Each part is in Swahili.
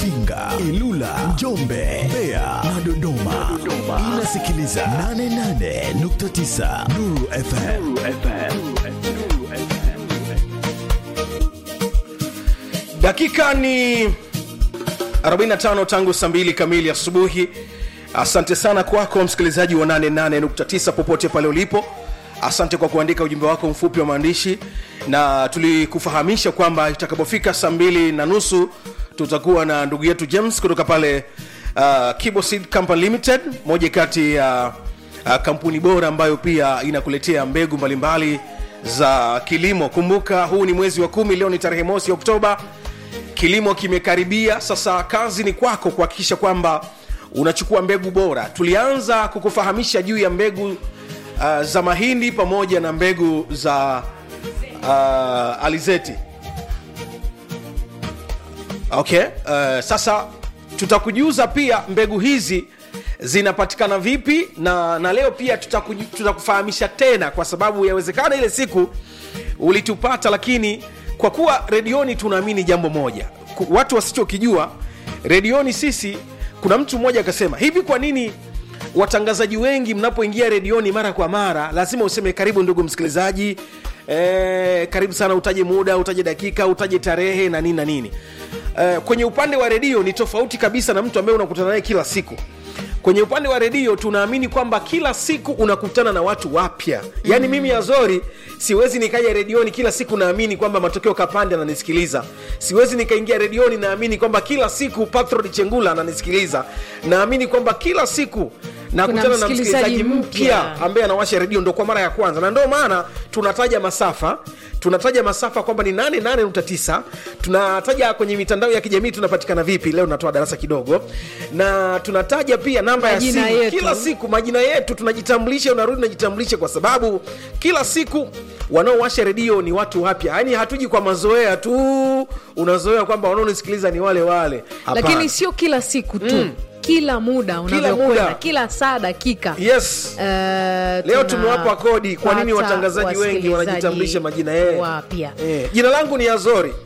Mafinga, Ilula, Njombe, Mbeya na Dodoma. Inasikiliza 88.9 Nuru FM. dakika ni 45 tangu saa mbili kamili asubuhi asante sana kwako msikilizaji wa 88.9 popote pale ulipo asante kwa kuandika ujumbe wako mfupi wa maandishi na tulikufahamisha kwamba itakapofika saa mbili na nusu tutakuwa na ndugu yetu james kutoka pale uh, Kibo Seed Company limited moja kati ya uh, kampuni bora ambayo pia inakuletea mbegu mbalimbali za kilimo kumbuka huu ni mwezi wa kumi leo ni tarehe mosi oktoba kilimo kimekaribia sasa kazi ni kwako kuhakikisha kwamba unachukua mbegu bora tulianza kukufahamisha juu ya mbegu uh, za mahindi pamoja na mbegu za uh, alizeti okay uh, sasa tutakujuza pia mbegu hizi zinapatikana vipi na na leo pia tutakuju- tutakufahamisha tena kwa sababu yawezekana ile siku ulitupata lakini kwa kuwa redioni tunaamini jambo moja Ku- watu wasichokijua redioni sisi kuna mtu mmoja akasema hivi kwa nini watangazaji wengi mnapoingia redioni mara kwa mara lazima useme karibu ndugu msikilizaji e, karibu sana utaje muda utaje dakika utaje tarehe na nini na nini e, kwenye upande wa redio ni tofauti kabisa na mtu ambaye unakutana naye kila siku kwenye upande wa redio tunaamini kwamba kila siku unakutana na watu wapya yaani mimi azori siwezi nikaja redioni kila siku naamini kwamba matokeo kapande ananisikiliza siwezi nikaingia redioni naamini kwamba kila siku patrod chengula ananisikiliza naamini kwamba kila siku nakutana na msikilizaji msikilizaji mpya mpya. ambaye anawasha redio ndo kwa mara ya kwanza na ndio maana tunataja masafa tunataja masafa kwamba ni 88.9 tunataja kwenye mitandao ya kijamii tunapatikana vipi leo natoa darasa kidogo na tunataja pia namba ya Majina simu yetu. kila siku majina yetu tunajitambulisha unarudi unajitambulisha kwa sababu kila siku wanaowasha redio ni watu wapya yaani hatuji kwa mazoea tu unazoea kwamba wanaonisikiliza ni wale wale Hapana. lakini sio kila siku tu mm. kila muda unavyokwenda muda. kila saa dakika yes Eh, leo tuna- tumewapa kodi kwa nini pata watangazaji wengi wasikilizaji wanajitambulisha majina yao wapya eh. jina langu ni azori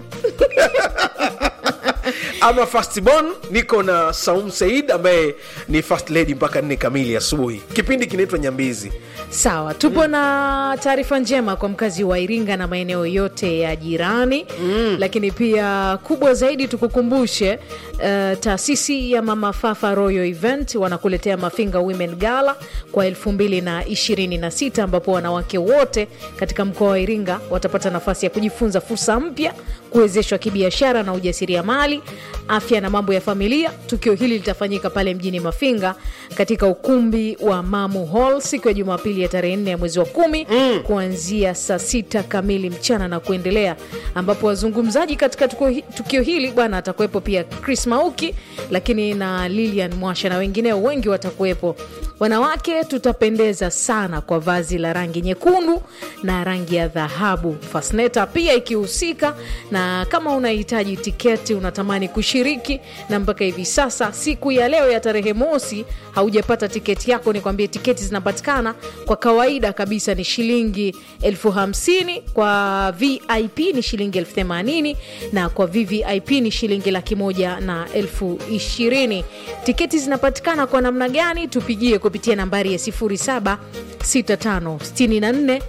ama fastbon niko na saum said ambaye ni first lady mpaka nne kamili asubuhi kipindi kinaitwa nyambizi sawa tupo na taarifa njema kwa mkazi wa iringa na maeneo yote ya jirani mm. lakini pia kubwa zaidi tukukumbushe uh, taasisi ya mama fafa royal event wanakuletea mafinga women gala kwa 226 ambapo wanawake wote katika mkoa wa iringa watapata nafasi ya kujifunza fursa mpya kuwezeshwa kibiashara na ujasiriamali afya na mambo ya familia tukio hili litafanyika pale mjini mafinga katika ukumbi wa mamu hall siku ya jumapili ya tarehe 4 ya mwezi wa kumi mm. kuanzia saa sita kamili mchana na kuendelea ambapo wazungumzaji katika tukio, hi- tukio hili bwana atakuwepo pia chris mauki lakini na lilian mwasha na wengineo wengi watakuwepo wanawake tutapendeza sana kwa vazi la rangi nyekundu na rangi ya dhahabu fasneta pia ikihusika na kama unahitaji tiketi unatamani kushiriki na mpaka hivi sasa siku ya leo ya tarehe mosi haujapata tiketi yako nikwambie tiketi zinapatikana kwa kawaida kabisa ni shilingi elfu hamsini kwa vip ni shilingi elfu themanini na kwa vvip ni shilingi laki moja na elfu ishirini tiketi zinapatikana kwa namna gani tupigie kupitia nambari ya 076564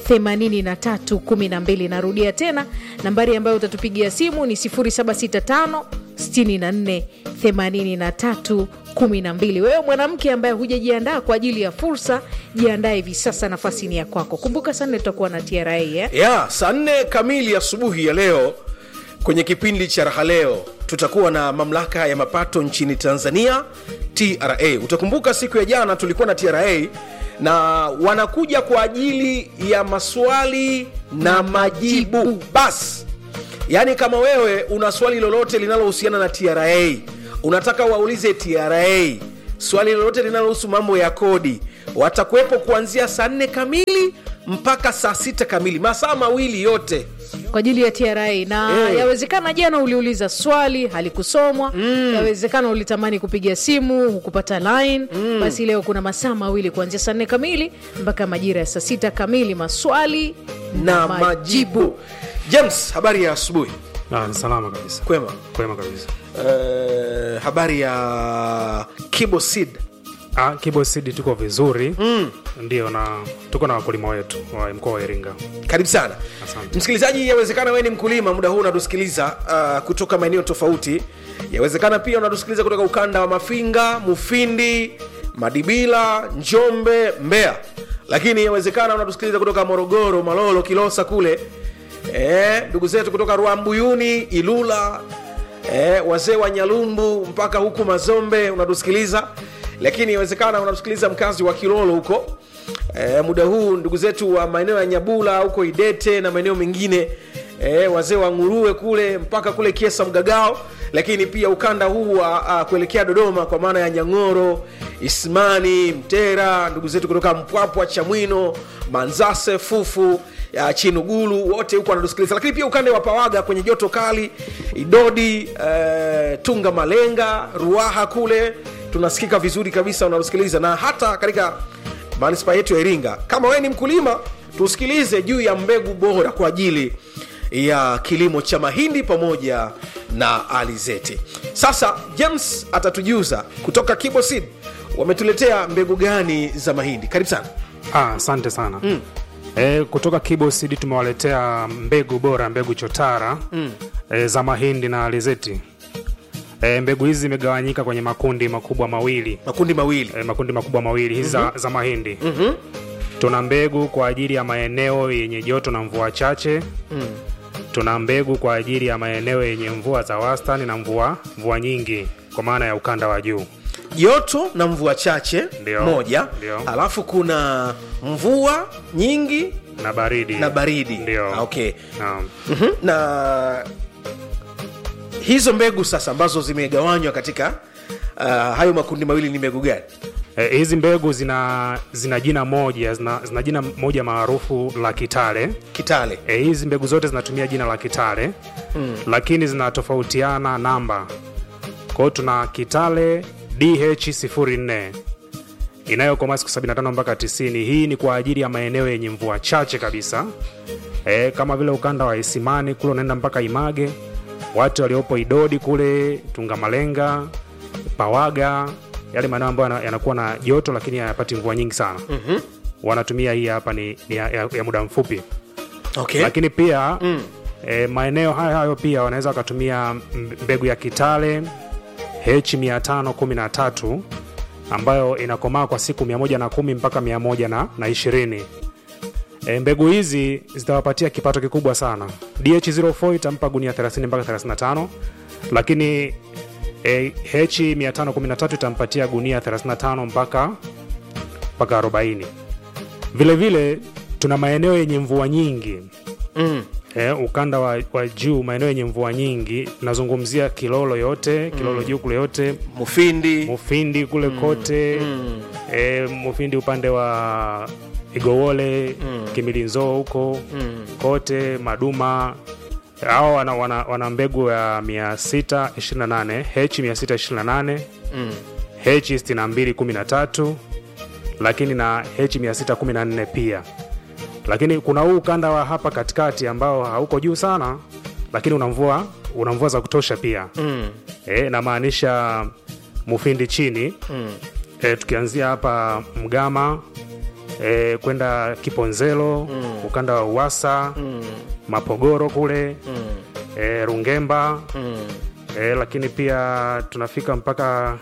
8312 narudia tena nambari ambayo utatupigia simu ni 0765 64 83 12 wewe mwanamke ambaye hujajiandaa kwa ajili ya fursa jiandae hivi sasa nafasi ni ya kwako kumbuka sana tutakuwa na tra eh? ya saa nne kamili asubuhi ya leo kwenye kipindi cha raha leo tutakuwa na mamlaka ya mapato nchini tanzania tra utakumbuka siku ya jana tulikuwa na tra na wanakuja kwa ajili ya maswali na majibu basi yaani kama wewe una swali lolote linalohusiana na tra unataka waulize tra swali lolote linalohusu mambo ya kodi watakuwepo kuanzia saa nne kamili mpaka saa sita kamili masaa mawili yote kwa ajili ya tra na Eh. yawezekana jana uliuliza swali halikusomwa mm. yawezekana ulitamani kupiga simu hukupata line mm. basi leo kuna masaa mawili kuanzia saa nne kamili mpaka majira ya saa sita kamili maswali na majibu james habari ya asubuhi Ah, ni salama kabisa kwema kwema kabisa uh, habari ya kibo seed Ah, Kibo Seed tuko vizuri mm. Ndio, na tuko na wakulima wetu wa mkoa wa Iringa. karibu sana Asante. msikilizaji yawezekana wewe ni mkulima muda huu unatusikiliza uh, kutoka maeneo tofauti yawezekana pia unatusikiliza kutoka ukanda wa mafinga mufindi madibila njombe mbeya lakini yawezekana unatusikiliza kutoka morogoro malolo kilosa kule Eh, ndugu zetu kutoka rwambuyuni ilula eh, wazee wa nyalumbu mpaka huku mazombe unatusikiliza lakini inawezekana unatusikiliza mkazi wa kilolo huko eh, muda huu ndugu zetu wa maeneo ya nyabula huko idete na maeneo mengine eh, wazee wa nguruwe kule mpaka kule kiesa mgagao lakini pia ukanda huu wa uh, kuelekea dodoma kwa maana ya nyang'oro ismani mtera ndugu zetu kutoka mpwapwa chamwino manzase fufu ya chinugulu wote huko wanatusikiliza lakini pia ukande wa pawaga kwenye joto kali idodi eh, tunga malenga ruaha kule tunasikika vizuri kabisa unatusikiliza na hata katika manispaa yetu ya iringa kama wewe ni mkulima tusikilize juu ya mbegu bora kwa ajili ya kilimo cha mahindi pamoja na alizeti sasa james atatujuza kutoka kibosid wametuletea mbegu gani za mahindi karibu sana Ah, asante sana mm. E, kutoka Kibo Seed tumewaletea mbegu bora, mbegu chotara mm. e, za mahindi na alizeti. E, mbegu hizi zimegawanyika kwenye makundi makubwa mawili makundi mawili e, makundi makubwa mawili hizi mm-hmm. za, za mahindi mm-hmm. tuna mbegu kwa ajili ya maeneo yenye joto na mvua chache mm. tuna mbegu kwa ajili ya maeneo yenye mvua za wastani na mvua mvua nyingi kwa maana ya ukanda wa juu joto na mvua chache Ndio. moja Ndio. alafu kuna mvua nyingi na baridi na baridi ndio Ah, okay Naam. Mhm. na hizo mbegu sasa ambazo zimegawanywa katika uh, hayo makundi mawili ni mbegu gani Eh, hizi mbegu zina zina jina moja zina, zina jina moja maarufu la kitale kitale e, hizi mbegu zote zinatumia jina la kitale mm. lakini zinatofautiana namba kwao tuna kitale dh04 inayokomaa siku 75 mpaka 90 hii ni kwa ajili ya maeneo yenye mvua chache kabisa e, kama vile ukanda wa isimani kule unaenda mpaka image watu waliopo idodi kule tungamalenga pawaga yale maeneo ambayo yana- yanakuwa na joto lakini hayapati mvua nyingi sana mm-hmm. wanatumia hii hapa ni, ni ya, ya, ya muda mfupi okay. lakini pia mm. e, maeneo hayo hayo pia wanaweza wakatumia m- mbegu ya kitale h513 ambayo inakomaa kwa siku 110 mpaka 120 e, mbegu hizi zitawapatia kipato kikubwa sana dh04 itampa gunia 30 mpaka 35 lakini e, h513 itampatia gunia 35 mpaka mpaka 40 vile vile tuna maeneo yenye mvua nyingi mm. eh, ukanda wa, wa juu maeneo yenye mvua nyingi nazungumzia kilolo yote kilolo juu kule yote mufindi mufindi kule kote mm. eh, mufindi upande wa igowole mm. kimilinzoo huko Mm. kote maduma hao wana, wana, wana mbegu ya 628 h 628 Mm. h 6213 lakini na h 614 pia lakini kuna huu ukanda wa hapa katikati ambao hauko juu sana lakini una mvua una mvua za kutosha pia Mm. e, namaanisha mufindi chini Mm. e, tukianzia hapa mgama e, kwenda kiponzelo mm. ukanda wa uwasa Mm. mapogoro kule Mm. e, rungemba Mm. e, lakini pia tunafika mpaka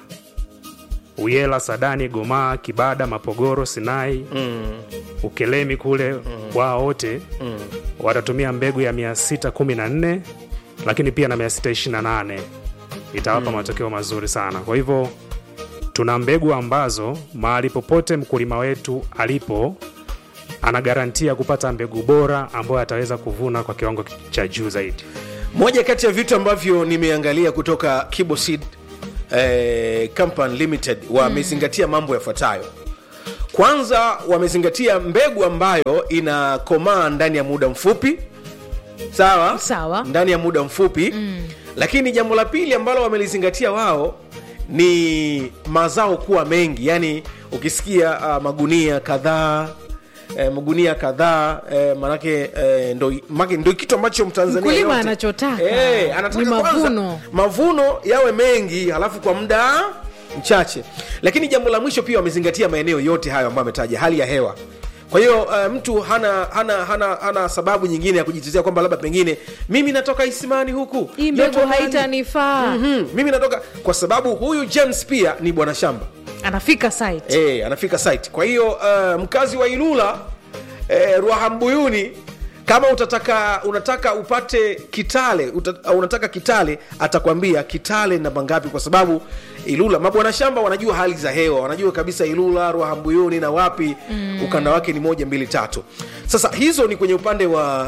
uyela sadani gomaa kibada mapogoro sinai Mm. ukelemi kule mm. wao wote Mm. watatumia mbegu ya 614 lakini pia na 628 itawapa mm. matokeo mazuri sana kwa hivyo tuna mbegu ambazo mahali popote mkulima wetu alipo ana garantia kupata mbegu bora ambayo ataweza kuvuna kwa kiwango cha juu zaidi moja kati ya vitu ambavyo nimeangalia kutoka kiboseed eh, company limited wamezingatia mm. mambo yafuatayo kwanza wamezingatia mbegu ambayo inakomaa ndani ya muda mfupi sawa Sawa. ndani ya muda mfupi mm. lakini jambo la pili ambalo wamelizingatia wao ni mazao kuwa mengi yani ukisikia uh, magunia kadhaa eh, magunia kadhaa eh, manake eh, ndo, manake ndo kitu ambacho mtanzania Mkulima yote- anachotaka. eh, anataka Ni kwanza mavuno. mavuno yawe mengi halafu kwa muda mchache lakini jambo la mwisho pia wamezingatia maeneo yote hayo ambayo ametaja hali ya hewa kwa hiyo uh, mtu hana hana hana hana sababu nyingine ya kujitetea kwamba labda pengine mimi natoka isimani huku hii mbegu joto kali. haitanifaa Mhm, mimi natoka kwa sababu huyu james pia ni bwana shamba anafika site e, anafika site kwa hiyo uh, mkazi wa ilula e, ruahambuyuni kama utataka unataka upate kitale uta, uh, unataka kitale atakwambia kitale namba ngapi kwa sababu ilula mabwana shamba wanajua hali za hewa wanajua kabisa ilula ruahambuyuni na wapi mm. ukanda wake ni moja mbili tatu sasa hizo ni kwenye upande wa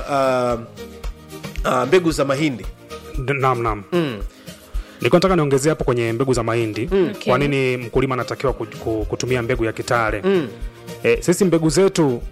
uh, uh, mbegu za mahindi D- naam naam nilikuwa nataka niongezea hapo kwenye mbegu za mahindi Okay. kwa nini mkulima anatakiwa ku- ku- kutumia mbegu ya kitale e, sisi mbegu zetu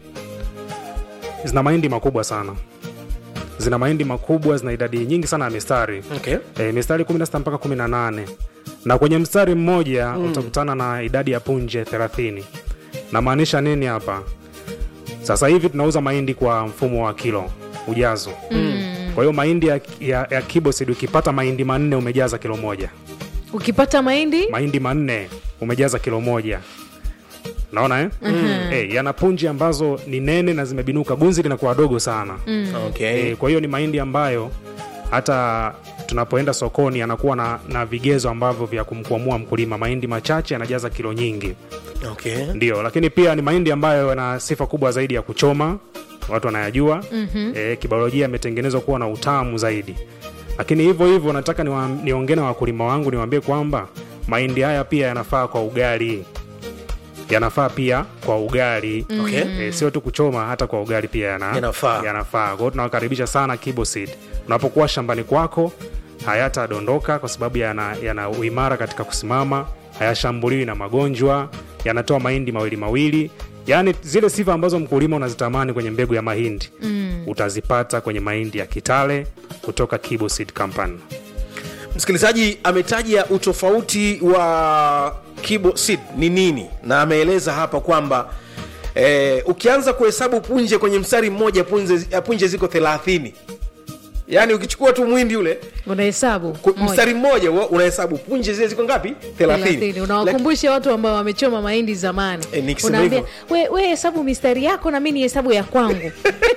zina mahindi makubwa sana zina mahindi makubwa zina idadi nyingi sana ya mistari okay. e, mistari 16 mpaka 18 na kwenye mstari mmoja mm. utakutana na idadi ya punje 30 namaanisha nini hapa sasa hivi tunauza mahindi kwa mfumo wa kilo ujazo mm. kwa hiyo mahindi ya, ya, ya kibosid ukipata mahindi manne umejaza kilo moja ukipata mahindi mahindi manne umejaza kilo moja naona eh? mm-hmm. hey, yana punji ambazo ni nene na zimebinuka gunzi linakuwa dogo sana mm. Okay. E, kwa hiyo ni mahindi ambayo hata tunapoenda sokoni anakuwa na, na vigezo ambavyo vya kumkwamua mkulima mahindi machache anajaza kilo nyingi Okay. ndio lakini pia ni mahindi ambayo yana sifa kubwa zaidi ya kuchoma watu wanayajua mm-hmm. e, kibiolojia yametengenezwa kuwa na utamu zaidi lakini hivyo hivyo nataka niwa- niongee na wakulima wangu niwaambie kwamba mahindi haya pia yanafaa kwa ugali yanafaa pia kwa ugali Okay. e, sio tu kuchoma hata kwa ugali pia yana, Yanafaa. yanafaa kwa hiyo tunawakaribisha sana kiboseed unapokuwa shambani kwako hayatadondoka kwa sababu yana, yana uimara katika kusimama hayashambuliwi na magonjwa yanatoa mahindi mawili mawili yaani zile sifa ambazo mkulima unazitamani kwenye mbegu ya mahindi mm. utazipata kwenye mahindi ya kitale kutoka kiboseed company msikilizaji ametaja utofauti wa kibo seed ni nini na ameeleza hapa kwamba eh, ukianza kuhesabu punje kwenye mstari mmoja punje, punje ziko 30 yaani ukichukua tu mwindi ule unahesabu ku- moja. mstari mmoja wa- unahesabu punje zile ziko ngapi 30 Thelathini. unawakumbusha watu ambao wamechoma mahindi zamani Eh, nikisema unaambia hivyo. we, we hesabu mistari yako na mi ni hesabu ya kwangu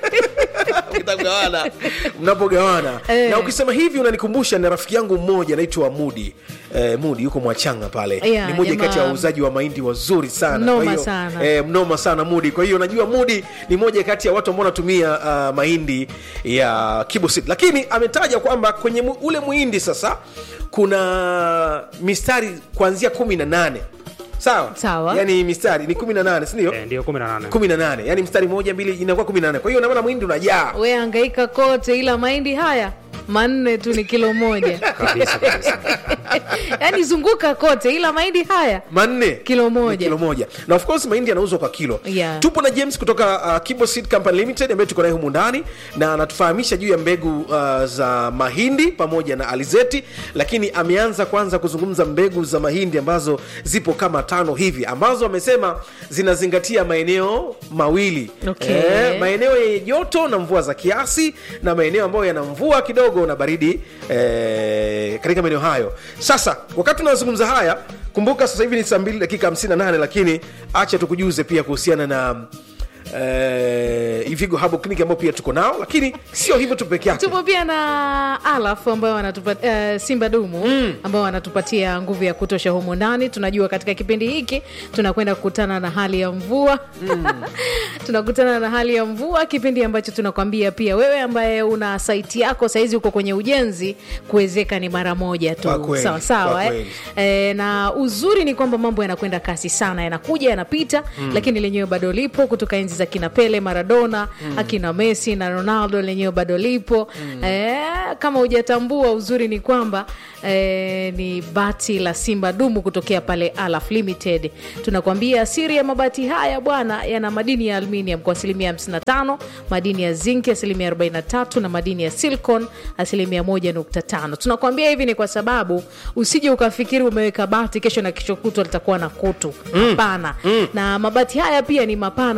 mtagawana mnapogawana Eh. na ukisema hivi unanikumbusha na rafiki yangu mmoja anaitwa mudi eh, mudi yuko mwachanga pale Yeah, ni moja jamaa- kati ya wauzaji wa mahindi wazuri sana Mnoma Kwa hiyo, sana. eh, mnoma sana mudi kwa hiyo najua mudi ni moja kati ya watu ambao wanatumia uh, mahindi ya kibosit lakini ametaja kwamba kwenye mu, ule muhindi sasa kuna mistari kuanzia kumi na nane sawa Sawa. yani mistari ni kumi na nane sindio e, ndio 18 kumi na nane yani mstari moja mbili inakuwa kumi na nane kwa hiyo namaana mwindi unajaa we angaika kote ila mahindi haya manne tu ni kilo moja kabisa kabisa yaani zunguka kote ila mahindi haya manne Kilo moja. Ni kilo moja na of course mahindi yanauzwa kwa kilo Yeah. tupo na james kutoka uh, Kibo Seed company limited ambaye tuko naye humu ndani na anatufahamisha juu ya mbegu uh, za mahindi pamoja na alizeti lakini ameanza kwanza kuzungumza mbegu za mahindi ambazo zipo kama tano hivi ambazo amesema zinazingatia maeneo mawili Okay. maeneo yenye joto na mvua za kiasi na maeneo ambayo yana mvua kidogo na baridi eh, katika maeneo hayo sasa wakati tunazungumza haya kumbuka sasa hivi ni saa 2 dakika 58 lakini acha tukujuze pia kuhusiana na eh, ivigo habo clinic ambao pia tuko nao lakini sio hivyo tu peke yake tupo pia na alaf ambao wanatupatia uh, simba dumu mm. ambao wanatupatia nguvu ya kutosha humu ndani tunajua katika kipindi hiki tunakwenda kukutana na hali ya mvua mm. tunakutana na hali ya mvua kipindi ambacho tunakwambia pia wewe ambaye una saiti yako sahizi uko kwenye ujenzi kuwezeka ni mara moja Kwa tu kweli, sawa kwa sawa eh? kweli. e, na uzuri ni kwamba mambo yanakwenda kasi sana yanakuja yanapita mm. lakini lenyewe bado lipo kutoka enzi za kina pele maradona mm. akina messi na ronaldo lenyewe bado lipo mm. e, kama hujatambua uzuri ni kwamba e, ni bati la simba dumu kutokea pale alaf limited tunakwambia siri ya mabati haya bwana yana madini ya aluminium kwa asilimia 55 madini ya zinki asilimia 43 na madini ya silicon asilimia 1.5 tunakwambia hivi ni kwa sababu usije ukafikiri umeweka bati kesho na kesho kutwa litakuwa na kutu hapana mm. na mabati haya pia ni mapana zaidi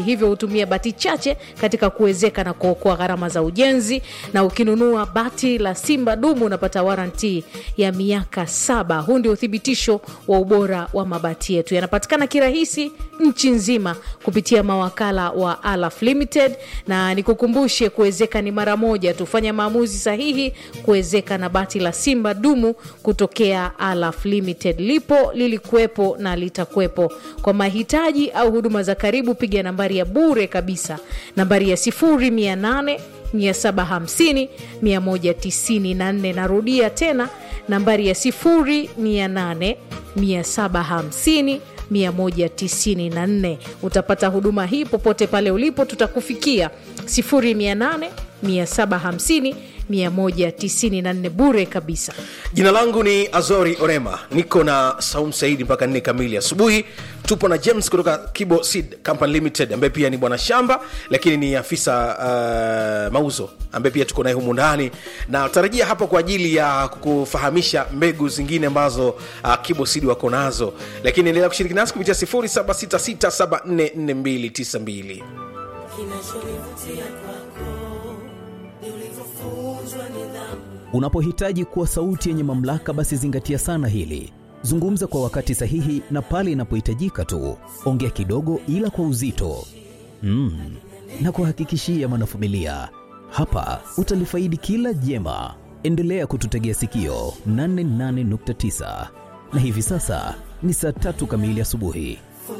hivyo hutumia bati chache katika kuwezeka na kuokoa gharama za ujenzi na ukinunua bati la simba dumu unapata waranti ya miaka saba huu ndio uthibitisho wa ubora wa mabati yetu yanapatikana kirahisi nchi nzima kupitia mawakala wa alaf limited na nikukumbushe kuwezeka ni mara moja tufanya maamuzi sahihi kuwezeka na bati la simba dumu kutokea alaf limited lipo lilikuwepo na litakuwepo kwa mahitaji au huduma za karibu piga nambari ya bure kabisa nambari ya 0800 750 194 narudia tena nambari ya 0800 750 194 utapata huduma hii popote pale ulipo tutakufikia 0800 750 194 bure kabisa jina langu ni azori orema niko na saum saidi mpaka nne kamili asubuhi tupo na james kutoka kibo seed company limited ambaye pia ni bwana shamba lakini ni afisa uh, mauzo ambaye pia tuko naye humu ndani na tarajia hapa kwa ajili ya kukufahamisha mbegu zingine ambazo uh, kibo seed wako nazo lakini endelea kushiriki nasi kupitia 0766744292 kinachonivutia kwako ni ulivyofunzwa nidhamu Unapohitaji kuwa sauti yenye mamlaka, basi zingatia sana hili. Zungumza kwa wakati sahihi na pale inapohitajika tu. Ongea kidogo, ila kwa uzito mm. na kuhakikishia mwanafamilia, hapa utalifaidi kila jema. Endelea kututegea sikio 88.9 na hivi sasa ni saa tatu kamili asubuhi.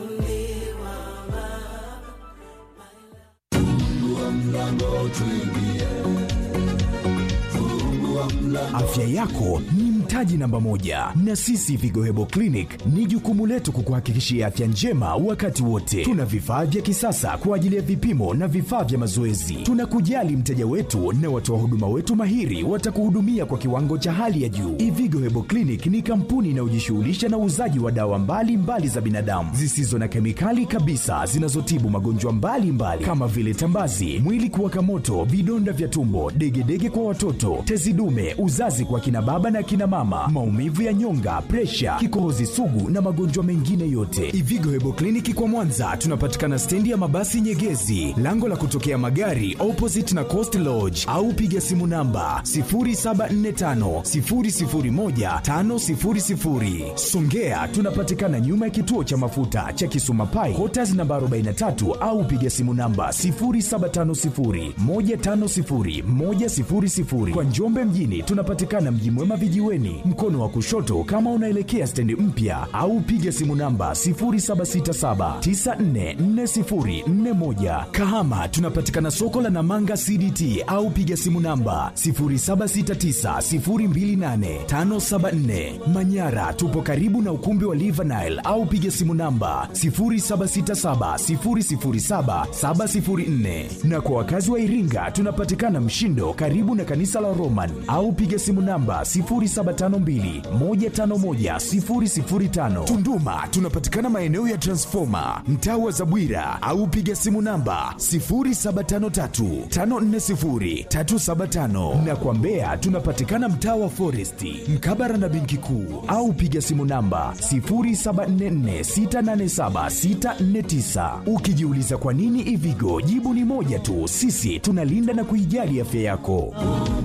Afya yako ni mtaji namba moja, na sisi Vigohebo Clinic ni jukumu letu kukuhakikishia afya njema wakati wote. Tuna vifaa vya kisasa kwa ajili ya vipimo na vifaa vya mazoezi. Tunakujali mteja wetu na watoa huduma wetu mahiri watakuhudumia kwa kiwango cha hali ya juu. Ivigo Hebo Clinic ni kampuni inayojishughulisha na uuzaji wa dawa mbalimbali mbali za binadamu zisizo na kemikali kabisa zinazotibu magonjwa mbalimbali mbali, kama vile tambazi, mwili kuwaka moto, vidonda vya tumbo, degedege kwa watoto, tezi dume, uzazi kwa kina baba na kina mama, maumivu ya nyonga, presha, kikohozi sugu na magonjwa mengine yote. Ivigo Hebo Kliniki kwa Mwanza tunapatikana stendi ya mabasi Nyegezi, lango la kutokea magari opposite na Coast Lodge, au piga simu namba 0745 001 500. Songea tunapatikana nyuma ya kituo cha mafuta cha Kisuma Pai, Quarters namba 43 au piga simu namba 0750 150 100. Kwa Njombe mjini tunapatikana Mji Mwema vijiweni, mkono wa kushoto kama unaelekea stendi mpya, au piga simu namba 0767944041. Kahama tunapatikana soko la Namanga CDT au piga simu namba 0769028574. Manyara tupo karibu na ukumbi wa Livanile au piga simu namba 0767007704. Na kwa wakazi wa Iringa tunapatikana Mshindo karibu na kanisa la Roman au piga simu namba 0752151005. Tunduma tunapatikana maeneo ya Transformer mtaa wa Zabwira au piga simu namba 0753540375 na kwa Mbeya tunapatikana mtaa wa Foresti mkabara na benki kuu au piga simu namba 0744687649. Ukijiuliza kwa nini Ivigo, jibu ni moja tu, sisi tunalinda na kuijali afya yako.